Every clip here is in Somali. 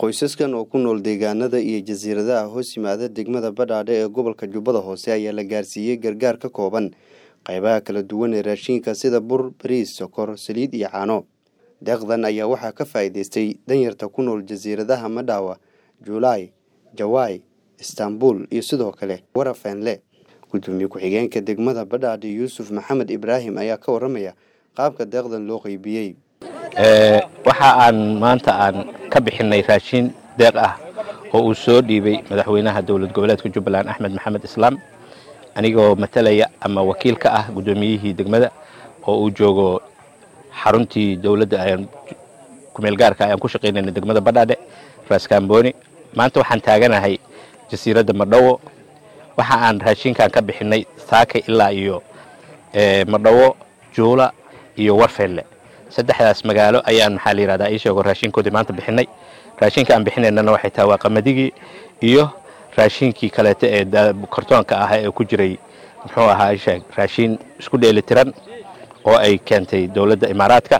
qoysaskan oo ku nool deegaanada iyo jasiiradaha hoos yimaada degmada badhaadhe ee gobolka jubbada hoose ayaa la gaarsiiyey gargaar ka kooban qaybaha kala duwan ee raashinka sida bur bariis sokor saliid iyo caano deeqdan ayaa waxaa ka faa'iidaystay danyarta ku nool jasiiradaha madhawa juulaay jawaay istaanbul iyo sidoo kale warafenle gudoomiye ku-xigeenka degmada badhaadhe yuusuf maxamed ibraahim ayaa ka waramaya qaabka deeqdan loo qeybiyey waxa aan maanta aan ka bixinay raashin deeq ah oo uu soo dhiibay madaxweynaha dowlad goboleedka jubbaland axmed maxamed islaam anigoo matalaya ama wakiil ka ah guddoomiyihii degmada oo uu joogo xaruntii dowladda ayaan kumeel gaarka ayaan ku shaqaynayna degmada badhaadhe raaskaamboni maanta waxaan taaganahay jasiiradda madhawo waxa aan raashinkan ka bixinay saakay ilaa iyo madhawo juula iyo warfeelle saddexdaas magaalo ayaan maxaa la yihahdaa ii sheego raashinkoodii maanta bixinay raashinka aan bixinaynana waxay tahay waa qamadigii iyo raashinkii kaleeto ee kartoonka ah ee ku jiray muxuu ahaa isheeg raashin isku dheeli tiran oo ay keentay dowladda imaaraadka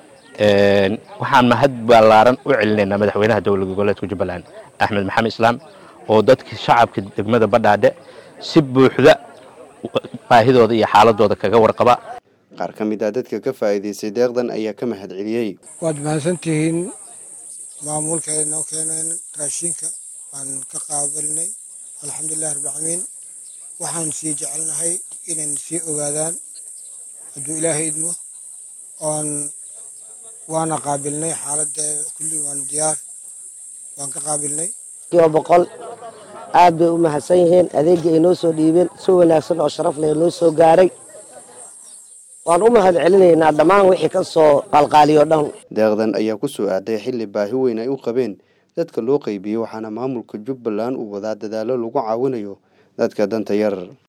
waxaan mahad ballaaran u celinaynaa madaxweynaha dowlad goboleedka jubbaland axmed maxamed islaam oo dadkii shacabka degmada badhaadhe si buuxda baahidooda iyo xaaladooda kaga warqaba qaar ka mid ah dadka ka faa'iidaystay deeqdan ayaa ka mahad celiyey waad mahadsantihiin maamulka ay noo keeneen raashinka waan ka qaabilnay alxamdulilahi rabbilcaalamiin waxaan sii jecelnahay inay sii ogaadaan hadduu ilaahay idmo oon waana qaabilnay xaaladeeda kulli waan diyaar waan ka qaabilnay kiiba boqol aad bay u mahadsan yihiin adeegii ay noo soo dhiibeen si wanaagsan oo sharaf leh noo soo gaaray waan u mahad celinaynaa dhammaan wixii ka soo qalqaaliyo dhan deeqdan ayaa ku soo aaday xilli baahi weyn ay u qabeen dadka loo qeybiyey waxaana maamulka jubbaland uu wadaa dadaallo lagu caawinayo dadka danta yar